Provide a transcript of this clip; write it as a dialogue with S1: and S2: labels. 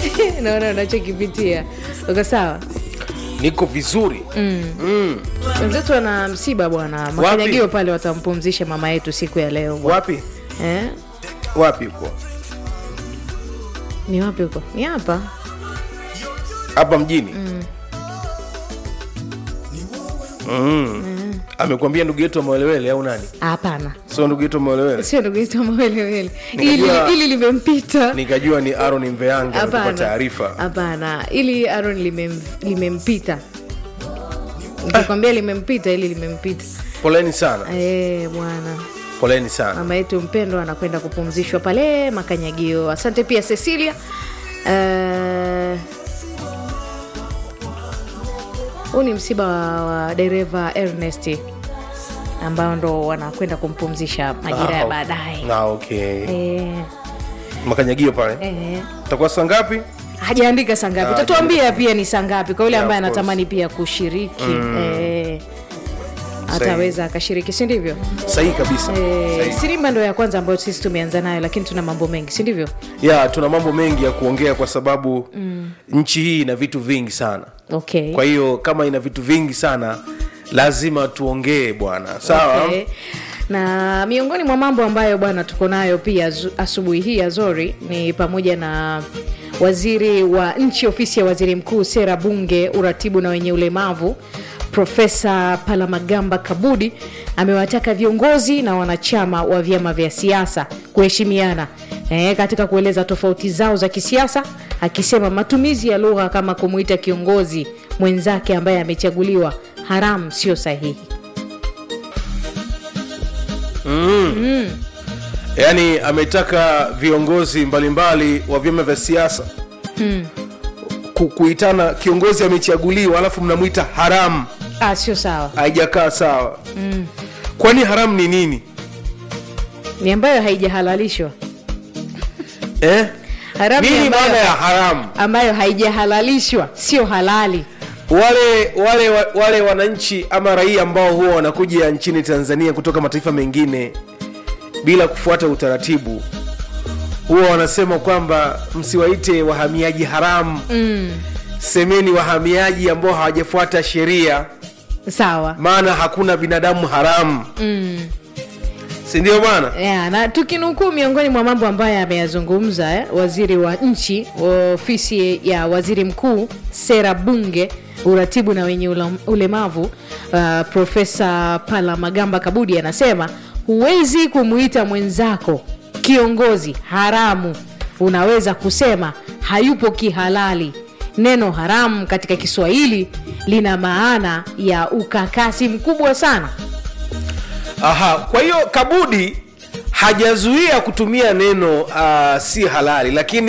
S1: naona unachokipitia uko sawa
S2: niko vizuri
S1: wenzetu wana msiba bwana makanyagio pale watampumzisha mama yetu siku ya leo bwana.
S2: wapi
S1: eh?
S2: wapi huko
S1: ni wapi huko ni hapa
S2: hapa mjini mm. amekwambia ndugu yetu amewelewele au nani
S1: hapana
S2: sio ndugu yetu amewelewele
S1: sio ndugu yetu mawelewele ili,
S2: Nikajua-
S1: ili limempita
S2: nikajua ni aron mveange amekupa
S1: hapana
S2: taarifa
S1: hapana ili aron limem, limempita nikikwambia limempita ili limempita
S2: poleni sana
S1: Eh, bwana
S2: poleni sana
S1: mama yetu mpendwa anakwenda kupumzishwa pale makanyagio asante pia cecilia Eh, huu ni msiba wa, wa dereva ernest ambao ndo wanakwenda kumpumzisha majira ya
S2: Ah,
S1: baadaye
S2: na okay
S1: Eh,
S2: makanyagio pale
S1: eh.
S2: takuwa saa ngapi
S1: hajaandika saa ngapi
S2: Ah,
S1: tatuambia pia ni saa ngapi kwa yule
S2: Yeah,
S1: ambaye
S2: of course.
S1: anatamani pia kushiriki eh, ataweza akashiriki si ndivyo
S2: sahihi kabisa
S1: Eh,
S2: Sahihi.
S1: sirimba ndo ya kwanza ambayo sisi tumeanza nayo lakini tuna mambo mengi si ndivyo
S2: ya tuna mambo mengi ya kuongea kwa sababu mm. nchi hii ina vitu vingi sana
S1: okay.
S2: kwa hiyo kama ina vitu vingi sana lazima tuongee bwana sawa
S1: Okay. na miongoni mwa mambo ambayo bwana tuko nayo pia zu- asubuhi hii ya zori ni pamoja na waziri wa nchi ofisi ya waziri mkuu sera bunge uratibu na wenye ulemavu profesa palamagamba kabudi amewataka viongozi na wanachama wa vyama vya siasa kuheshimiana e, katika kueleza tofauti zao za kisiasa akisema matumizi ya lugha kama kumuita kiongozi mwenzake ambaye amechaguliwa haramu sio sahihi
S2: yaani ametaka viongozi mbalimbali wa vyama vya siasa ku, kuitana kiongozi amechaguliwa alafu mnamwita haramu
S1: ah, sio sawa
S2: haijakaa sawa mm. kwani haramu ni nini
S1: ni ambayo haijahalalishwa
S2: eh?
S1: haramu ni
S2: nini
S1: ambayo,
S2: maana ya haramu
S1: ambayo haijahalalishwa sio halali
S2: wale wale wa- wale wananchi ama raia ambao huwa wanakuja nchini tanzania kutoka mataifa mengine bila kufuata utaratibu huwa wanasema kwamba msiwaite wahamiaji haramu mm. semeni wahamiaji ambao hawajafuata sheria
S1: sawa
S2: maana hakuna binadamu haramu mm. sindio bwana
S1: yeah, na tukinukuu miongoni mwa mambo ambayo ameyazungumza eh, waziri wa nchi ofisi ya waziri mkuu sera bunge uratibu na wenye ula- ulemavu uh, profesa palamagamba kabudi anasema huwezi kumuita mwenzako kiongozi haramu unaweza kusema hayupo kihalali neno haramu katika kiswahili lina maana ya ukakasi mkubwa sana
S2: aha kwa hiyo kabudi hajazuia kutumia neno uh, si halali lakini